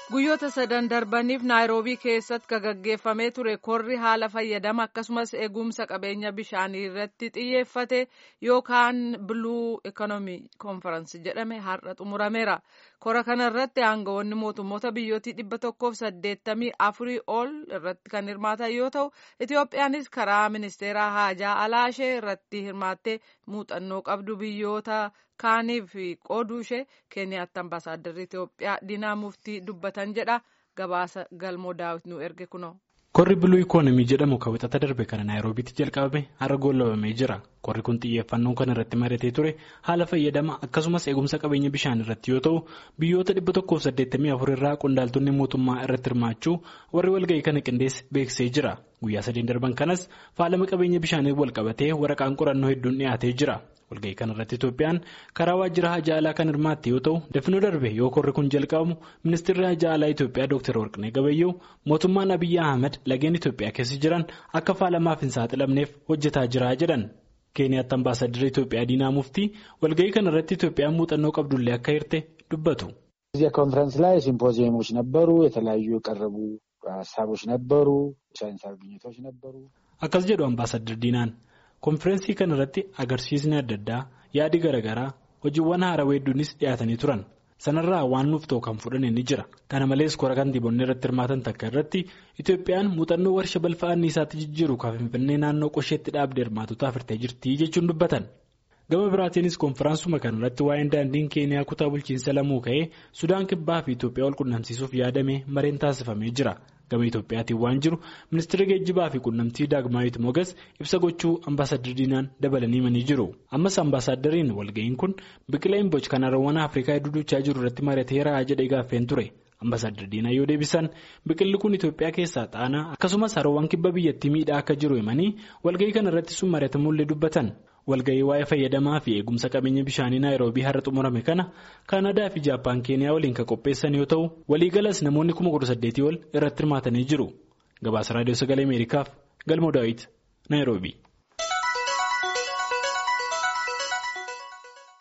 guyyoota sadan darbaniif naayiroobii keessatti kan gaggeeffamee ture korri haala fayyadama akkasumas eegumsa qabeenya bishaanii irratti xiyyeeffate yookaan biluu ikoonoomii koonfaransii jedhame har'a xumurameera kora kana irratti aangawoonni mootummoota biyyootii dhibba tokkoof saddeettamii afurii ol irratti kan hirmaatan yoo ta'u itiyoophiyaanis karaa ministeera haajaa alaashee irratti hirmaattee muuxannoo qabdu biyyoota kaaniif qooduu ishee keeniyaatti ambaasaaddarri itiyoophiyaa diinaa muftii dubbatan jedha gabaasa galmoo daawit nu erge kunoo. korri biluu ikoonomii jedhamu kan wixata darbe kana naayiroobiitti jalqabame har'a goolabamee jira korri kun xiyyeeffannoo kan irratti maratee ture haala fayyadama akkasumas eegumsa qabeenya bishaan irratti yoo ta'u biyyoota dhibba tokkoof saddeettamii afur irraa qondaaltonni mootummaa irratti hirmaachuu warri walga'ii kana qindeesse beeksisee jira guyyaa sadeen darban kanas faalama qabeenya bishaanii walqabatee waraqaan qorannoo hedduun dhiyaatee jira. walga'ii kana irratti Itoophiyaan karaa waajjira hajaa alaa kan hirmaatte yoo ta'u dafnoo darbe yoo korri kun jalqabamu ministeerri hajaa alaa Itoophiyaa Dr. Warqinee Gabayyoo mootummaan Abiyyi Ahmed lageen Itoophiyaa keessa jiran akka faalamaaf hin saaxilamneef hojjetaa jira jedhan. Keeniyaatti ambaasaddarri Itoophiyaa Diinaa Muftii walga'ii kana irratti Itoophiyaan muuxannoo qabdullee akka hirte dubbatu. እዚያ ኮንፈረንስ ላይ ሲምፖዚየሞች ነበሩ። የተለያዩ የቀረቡ ሀሳቦች ነበሩ። ሳይንሳዊ ግኝቶች ነበሩ። akkas jedhu ambaasaddar Diinaan. konfirensii kana irratti agarsiisni adda addaa yaadi garaagaraa hojiiwwan haarawaa hedduunis dhiyaatanii turan sanarraa waan nuuf ta'u kan fudhame ni jira kana malees kora kantiibonni irratti hirmaatan takka irratti itoophiyaan muuxannoo warshaa balfa anniisaatti jijjiiru kan finfinnee naannoo qosheetti dhaabdee hirmaatotaaf hirtee jirti jechuun dubbatan gama biraatiinis konfiraansuma kana irratti waa'een daandiin keeniyaa kutaa bulchiinsa lamuu ka'ee sudaan kibbaa fi itoophiyaa wal qunnamsiisuuf yaadame mareen taasifamee jira. gama Itoophiyaatiin waan jiru ministeera geejjibaa fi qunnamtii daagmaayit mogas ibsa gochuu ambaasadar diinaan dabalanii himanii jiru ammas ambaasadariin walga'iin kun biqila imboc kan haroowwan afrikaa hedduu duuchaa jiru irratti mari'ateera jedhee gaaffeen ture ambaasadar diinaa yoo deebisan biqilli kun Itoophiyaa keessaa xaanaa akkasumas haroowwan kibba biyyattii miidhaa akka jiru himanii walga'ii kana irratti sun mari'atamullee dubbatan. walga'ii waa'ee fayyadamaa fi eegumsa qabeenya bishaanii naayiroobii har'a xumurame kana kaanadaa fi jaappaan keeniyaa waliin kan qopheessan yoo ta'u waliigalas namoonni kuma kudha saddeetii ol irratti hirmaatanii jiru gabaasa raadiyoo sagalee ameerikaaf galmoo daawit naayiroobii.